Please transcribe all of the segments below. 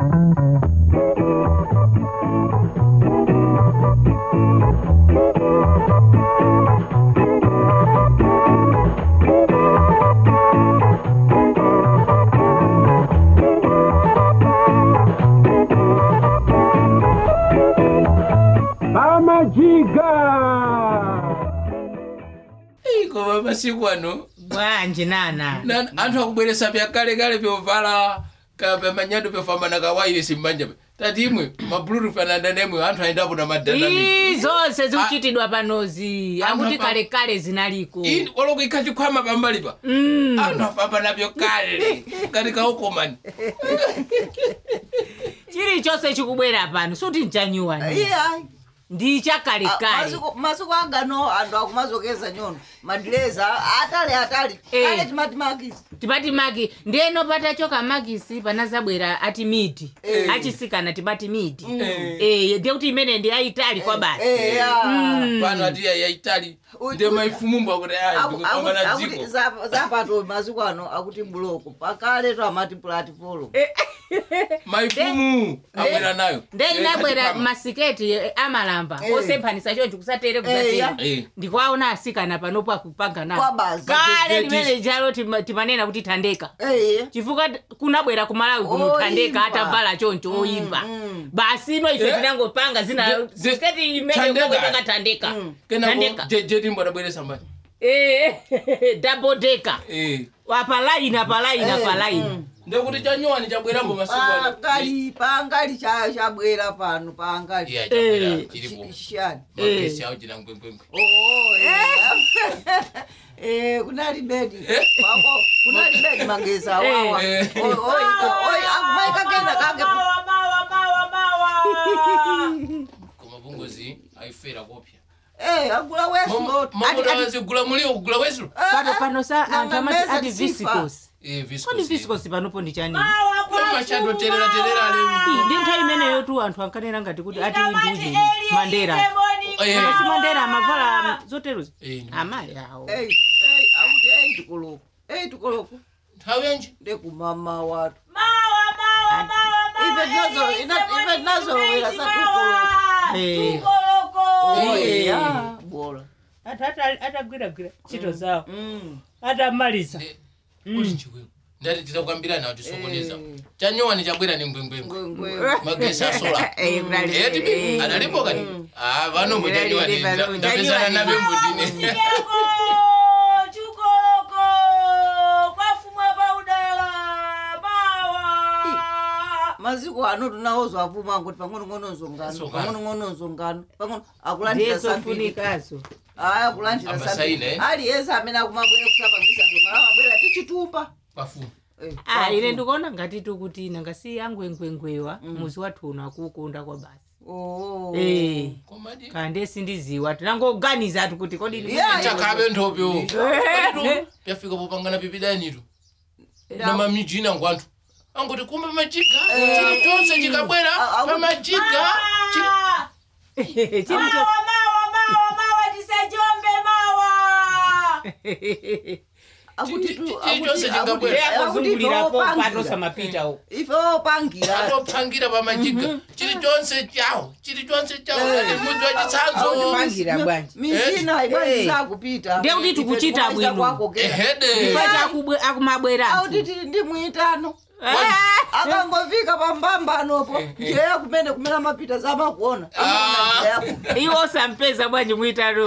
pamajiga koma masiku ano bwanji nana na- anthu akubweresa byakalekale byovala kapa manyado byofamba kawairesi mmanja pe. tati imwe mabluetooth ananda nemwe anthu ayendapo na madanami Ii, zonse zikuchitidwa panozi Anthu akuti apa- kalekale zinaliko oloko ikhachikhwama pambalipa anthu afamba nabyo kale ngati kaukomani chilichonse chikubwera pano suti nchanyuwani iya ndi chakalekale masiku angano anthu akumazokeza nyono madireza atali atali Eh. ale timati makisi tipati maki ndiyeno patachoka makisi panazabwera ati midi Eh. achisikana tipati midi Eh, ndiye kuti imene ndi ayitali kwa basi eya pano ati yaitali Uy, ndiye uy. maifumumbo akuti aya ndikupambana dziko zapato masiku ano akuti buloko pakale to amati platform maifumu abwera nayo nde inabwera Ikhachikhwama. masiketi eh, amalamba Eh. osemphanisa chonchi kusatere Eh, kusatera ya. Eh. ndikwaona asikana panopo akupanga nawo Kwa basi. kale That- limene jalo tima- timanena kuti thandeka Eh, chifukwa kunabwera kumalawi kuno Oyimba. thandeka atavala choncho oyimba mm. basi ino ife Eh? tinangopanga zina Je- je- siketi imene Thandeka. ngopanga thandeka kenako thandeka jetimbo adabweresa mbani Eh, double decker Eh. apalaini apalaini apalaini ndekuti chanyowani chabwerambo masiku ano pangali pangali cha- chabwera pano pangali iya chabwera Eh. chilipo chishani magesi awo china ngwengwengwe Oh, eh. Eh, kunali bedi wako kunali bedi mageza wawa Eh. akumaika kenda kake koma bungozi aifera kopya Eh, agula wesingoti mamutawazigula mulio kugula wesu pano pano sa na- anthu na amati meza ati sifa. visicos Eh, kodi viscose. visicos panopo ndi chani machado terera terera ale ndi nthawi imeneyo tu anthu ankanena ngati kuti ati nduje mandera Eh. asi mandera amavala zoterozi Eh, amayi awo Eh, eh, akuti eh tikoloko eh tikoloko nthawi yanji ndekumama watu ife tinazo ina- ife tinazolowera satukoloko Eh. oye Eh. ya bora anthu ata- atagwiragwira ntchito zawo Mm. atamaliza kuti chikweko ndati titakwambirana kuti sokoneza chanyowani chabwera ni ngwengwengwe ngwengwe magesi asola Eh, kunali- etibi eh. analipo kani ah vanombo chanyowani Kunali- kunali- ndapezana chanyuwani. nabe mbudine maziko ano tunaozwa avuma kuti pang'onong'ono nzongano Nzongano. pang'onong'ono nzongano pang'ono akulandira ndiyeso sambiri mfunikazo aya akulandira Abasaine, sambiri eh? aliyense amene akumabwera kusapangisa zongano amabwera tichitumba pafumu Eh, Ah, wafu. ine ndikuona ngati tukuti nangasi angwengwengwewa muzi wathu uno akukunda kwa basi Oh. Eh, komadi kande sindiziwa tinangoganiza atu kuti kodi Yeah, yeah. chakabe ntopyo pyafika popangana pipidanitu na mamijina ngwantu angoti kumbe majiga chili chonse chikabwera Ah, ah, pamajiga chili- chilicho akuti Chi- tu- chi- akuti- chilichonse akuti- chingabwera. akuti akuzungulirapo ife patosa opangira. mapita uko ife opangira atopangira pamajiga chili chonse chawo chili chonse chawo Eh. ati mudzi wachitsanzo pangira bwanji misina ibwanji zakupita Ndiye kuti Ife tikuchita tikuwaiza bwino. kwakokera. ehede ifa chakubwe akumabwera auti tili ndi mwitano akangofika pambambanopo njeya kumene kumene amapita zamakuona Ah. iwo osampeza bwanji mwitano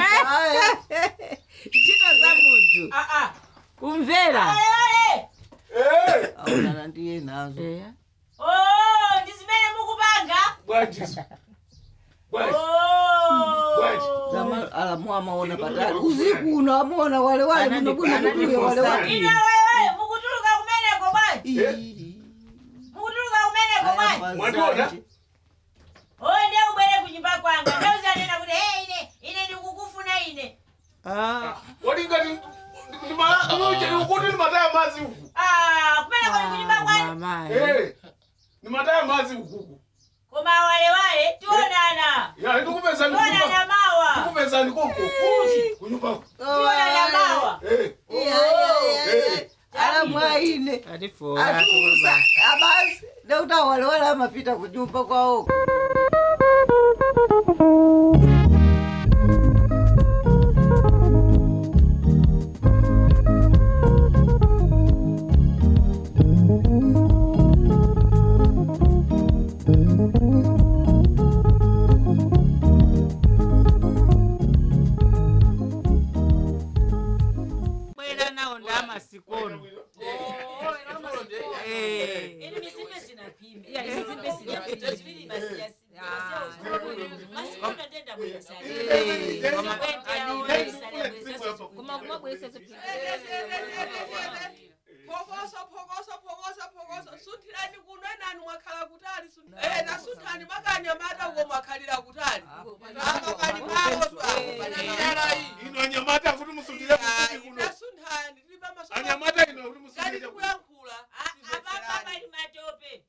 ntchito za munthu kumvera aonana ndiye nazo Eya. Zama- alamu amaona patali usiku uno amaona wale wale Anandi- munobuno kutuye wale wale anandikosaki. Ii. Aya, Mwationa? mazanje. onde ubwere kunyumba kwanga ndauzanena kuti he ine ine ndikukufuna ine Ah, Walingani kuti ni mataya mazi huku. Ah, kumene kuli kunyumba ah, kwanu mamayi. Eh. Ni mataya mazi huku. koma walewale tionana Ya ndikupeza tionana ndikupa. mawa Ndikupeza ndikoko. Kuti kunyumba. tionana mawa Eh. Iya, iya, iya, iya. alamu aine Ati fora, atusa abasi ndekuti awalewale amapita kunyumba kwawo bwera nawo ndamasikono Eh. Ini misimbe sinapime. Ya misimbe sinapime. Zivili basi ya Masikona ndenda mwenye sari. Eh, koma- Kuma kuma bwese phokoso phokoso phokoso phokoso sunthirani kuno enani mwakhala kutali sun- eh, nasunthani makanyamata uko mwakhalira kutali amakali pako tu ino anyamata kuti musundire kuti kuno nasunthani tilibe maso anyamata ino kuti ngati musundire tikuyankhula Ababa bali matope.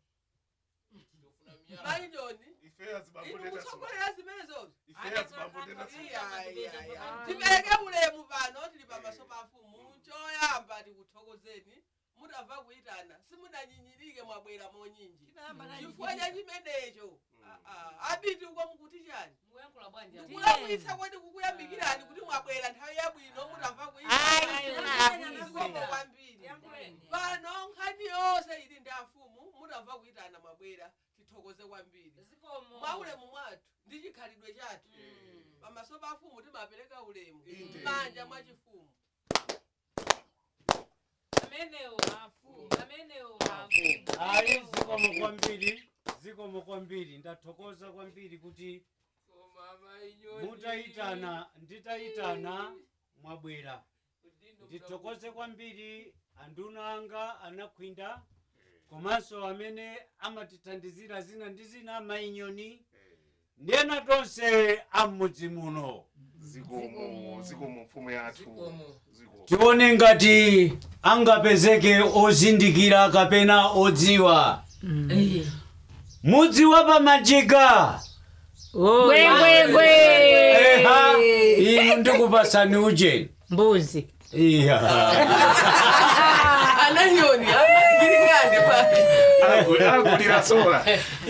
mainyoni ife azibamboteta ikutsogolera zimenezozo ife azibamboteta tipereke ulemu pano tili pamaso pa mfumu choyamba tikuthokozeni mutamva kuyitana simunanyinyirike mwabwera monyinji chifukwa cha chimenecho Ah, ah. abiti uko mukuti chani kulakwitsa kwati kukuyambikirani kuti mwabwera nthawi yabwino mutamva Ayi, kuyitana kwambiri pano nkhani yonse ili ndi afumu mutamva kuyitana mwabwera tithokoze kwambiri mwa ulemu mwathu ndi chikhalidwe chathu pamaso pa afumu timapereka ulemu m'manja mwa chifumu ayi zikomo kwambiri zikomo kwambiri ndathokoza kwambiri kuti mutayitana nditayitana mwabwera ndithokoze kwambiri anduna anga anakhwinda komanso amene amatithandizira zina ndi zina mainyoni ndiyena tonse amudzi muno zikomo zikomo mfumu yathu zikomo tione ngati angapezeke ozindikira kapena odziwa mudzi wa pamajika Oh, Gwegwegwe. eha inu ndikupasani ujeni mbuzi iya ananyoni giringane pale agulira sola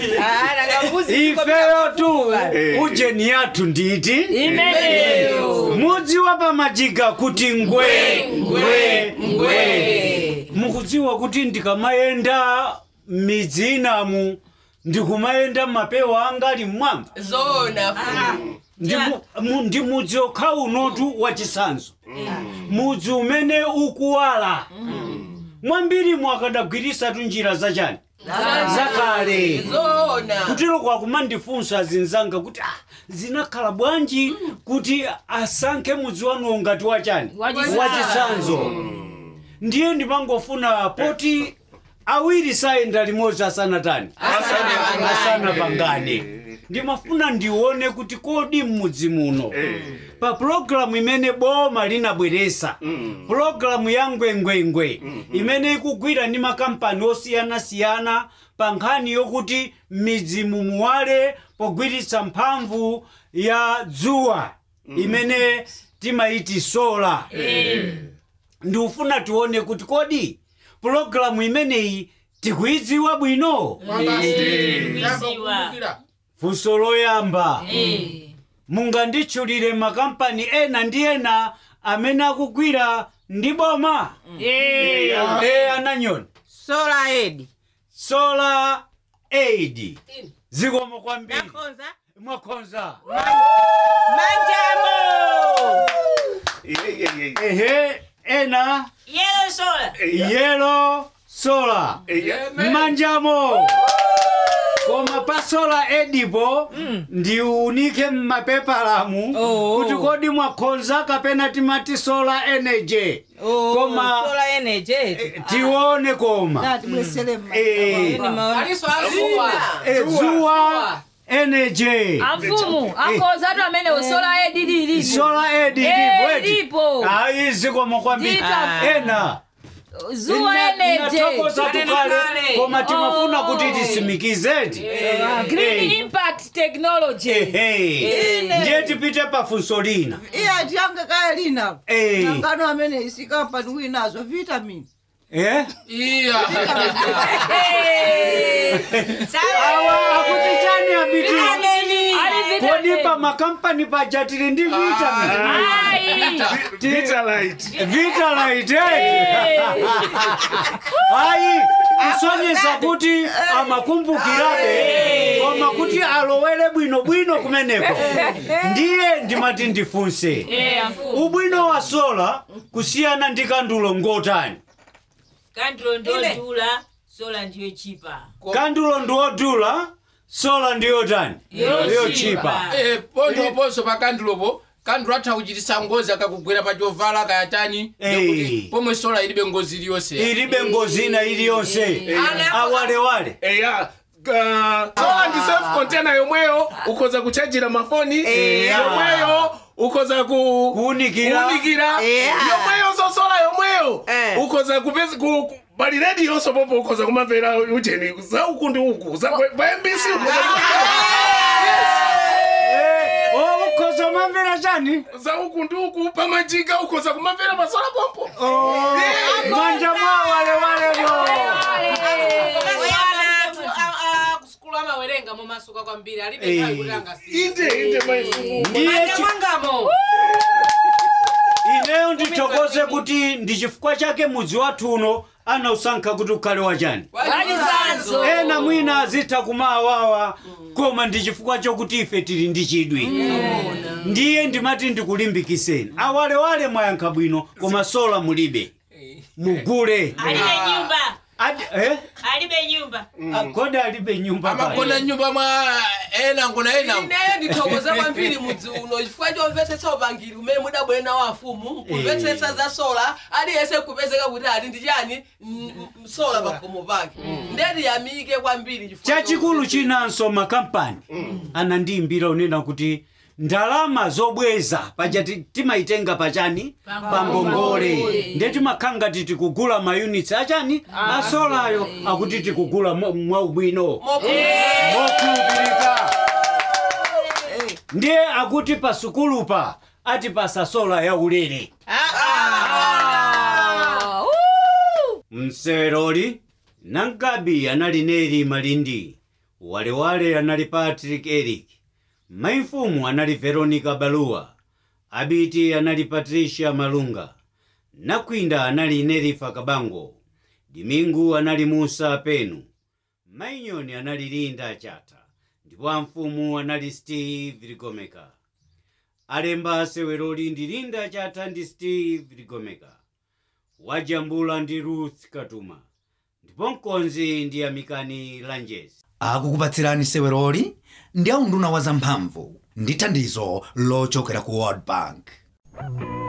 ifeyo tu Eh. ujeni yathu nditi Imeneyo. mudzi wa pamajika kuti ngwe ngwe ngwe mukudziwa kuti ndikamayenda m'midzi inamu ndikumayenda mapewa anga ali mmwamba zona fumu ndi mu- mu- ndi mudzi okha unotu wachisanzo mudzi umene ukuwala mwambiri mwakadagwirisatu njira zachani zakale zona kutero kwakumandifunsa zinzanga kuti ah, zinakhala bwanji kuti asankhe mudzi wanuwo ngati wachani Wachisanzo. wachisanzo ndiye ndimangofuna poti awiri sayenda limodzi asanatani asanapangane ndimafuna ndione kuti kodi m'mudzi muno pa pulogalamu imene boma linabweresa pulogalamu ya ngwengwengwe imene ikugwira ndi makampani osiyanasiyana pa nkhani yokuti midzi mumuwale pogwiritsa mphamvu ya dzuwa imene timayiti sola ndikufuna tione kuti kodi pulogalamu imeneyi tikuyidziwa bwino funso loyamba munganditchulire makampani ena ndi ena amene akugwira ndi boma Eh. e ananyoni sola edi solar aid zikomo kwambiri yakonza mwakonza manjamo ehe ena Yellow sola. yelo sola manjamo koma pa sola edipo ndiunike mmapepalamu Oh. kuti kodi mwakonza kapena timati sola energy Koma- sola energy tione koma natibwesere Eh. Eh, zuwa energy amfumu akoza atu amene usola edi lili sola edi Eh, lipo eti. lipo. ayi zikomo kwambiri Ndita- ena zuwa Ina- energy inatokoza tukale koma timafuna Oh. kuti tisimikizeti green Eh. impact technology Ehe. ndiye tipite pafunso lina iya tiyange kaya lina Eh. nangano amene isikampani winazo vitamin eh iya awa akuti chani abiti Ali kodi pa makampani paja tili ndi vitamin Ai. Vitalite. vitalite ayi kusonyesa kuti amakumbukirabe koma kuti alowere bwinobwino kumeneko ndiye ndimati ndifunse ubwino wa sola kusiyana ndi kandulo ngotani kandulo ndodula sola ndiyo chipa kandulo ndiwodula sola ndiyotani yochipa Eh, pondoponso pa kandulopo kandulo atha kuchitisa ngozi akakugwera pa chovala kayatani Eh. ndikuti pomwe sola ilibe ngozi iliyonse ilibe ngozi ina iliyonse awalewale Eya. Uh, sola ndi self container yomweyo ukhoza kuchajira mafoni yomweyo ukhoza ku kuwunikira kuwunikira Yeah. yomweyo sosola yomweyo Eh. ukhoza kupeza ku ku- bali redi yonso popo ukhoza kumamvera ujeni za uku ndi uku za pa mbc ukhoza Eh, oh, ukhoza kumamvera chani za uku ndi uku pamajika ukhoza kumamvera pasola pompo manja mwa walewalepo kusukulu amawerenga momasuka kwambiri alibe Eh. nthawi kuti angasiye inde inde maifumu ndiye chi- mwangamo ineyo ndithokoze kuti ndi chifukwa chake mudzi wathu uno anausankha kuti ukhale wachani Walizanzo. ena mwina azitha kumawawa koma ndi chifukwa chokuti ife tili ndi chidwi ndiye ndimati ndikulimbikiseni awalewale mwayankha bwino koma sola mulibe mugule alibe nyumba Adi- eh? alibe nyumba Ah, kodi alibe nyumba amagona pale. nyumba mwa ena ngona ena ineyo ndithokoza kwambiri mudzi uno chifukwa chomvetsetsa upangiri umene mudabwera wa afumu kumvetsetsa za sola aliyense kupezeka kuti ali ndi chani m- m- sola pakhomo pake ndeti yamike kwambiri chifukwa chachikulu chomvetsetsa- chinanso makampani anandiyimbira unena kuti ndalama zobweza paja ti- timayitenga pachani pangongole nde timakhala ngati tikugula mayunitsi achani asolayo akuti tikugula mwa- mwaubwino Mokhulupirika. mokhulupirika ndiye akuti pa sukulupa atipasa sola yaulere mseweroli nangabi anali neri malindi walewale anali patrick eric maifumu anali veronica baluwa abiti anali patricia malunga nakwinda anali nerifa kabango dimingu anali musa penu mainyoni anali linda chata ndipo amfumu anali steve ligomeka alemba seweroli ndi linda chata ndi steve ligomeka wajambula ndi ruth katuma ndipo mkonzi ndi amikani lanjesi akukupatsirani seweroli ndi aunduna wa zamphamvu ndi thandizo lochokera ku world bank